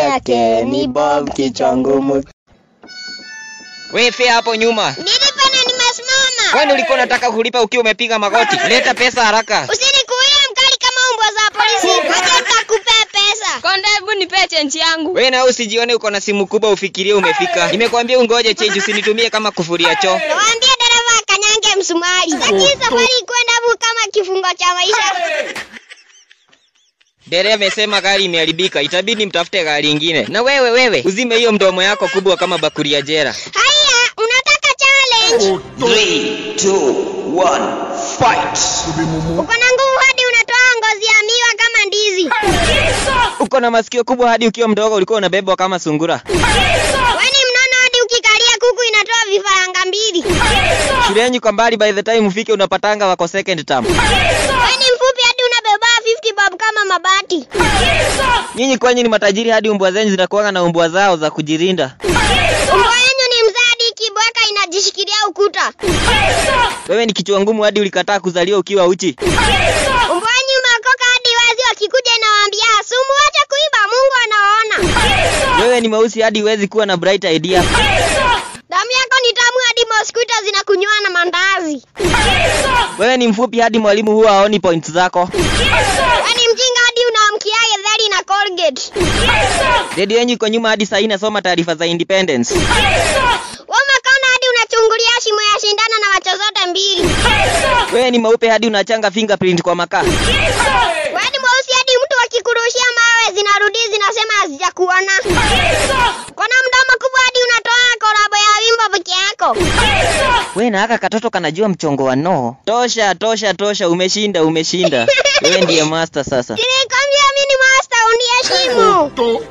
yake ni Bob kichwa ngumu. We fea hapo nyuma. Nilipa na nimesimama. Kwani ulikuwa unataka kulipa ukiwa umepiga magoti? Leta pesa haraka. Usinikuie mkali kama umbwa za polisi. Wacha nitakupea pesa. Konda, hebu nipe chenji yangu. We na usijione uko na simu kubwa ufikirie umefika. Nimekwambia ungoje change usinitumie kama kufuria choo. Nawaambia dereva akanyange msumari. Sitaki safari kwenda bu kama kifungo cha maisha. Dereva amesema gari imeharibika, itabidi mtafute gari ingine. Na wewe wewe, uzime hiyo mdomo yako kubwa kama bakuri ya jera. Haya, unataka challenge? 3 2 1 fight. Uko na nguvu hadi unatoa ngozi ya miwa kama ndizi. Uko na masikio kubwa hadi ukiwa mdogo ulikuwa unabebwa kama sungura. Wewe ni mnono hadi ukikalia kuku inatoa vifaranga mbili. Shuleni kwa mbali by the time ufike unapatanga wako second term. Wewe ni mfupi hadi unabeba 50 bob kama mabati. Nyinyi kwenye ni matajiri hadi umbwa zenyu zinakuanga na umbwa zao za kujirinda. Umbwa yenyu ni mzee hadi kibweka inajishikilia ukuta. Wewe ni kichwa ngumu hadi ulikataa kuzaliwa ukiwa uchi. Umbwa yenyu imeokoka hadi wazi wakikuja inawaambia sumu acha kuiba Mungu anaona. Wewe ni mweusi hadi huwezi kuwa na bright idea. Damu yako ni tamu hadi mosquito zinakunywa na mandazi. Wewe ni mfupi hadi mwalimu huwa haoni points zako. Wewe ni mjinga hadi unaamkia getheri na Colgate. Redio yenyu iko nyuma hadi saa hii inasoma taarifa za independence. Wewe umekonda hadi unachungulia shimo ya shindano na macho zote mbili. Wewe ni mweupe hadi unachanga fingerprint kwa makaa. Wewe ni mweusi hadi mtu akikurushia mawe zinarudi zinasema hazijakuona. Kona mdomo kubwa hadi unatoa korabo ya wimbo peke yako. Wewe na haka katoto kanajua mchongo wa no. Tosha, tosha, tosha, umeshinda, umeshinda. Wewe ndiye master sasa. Nilikwambia mimi ni master uniheshimu.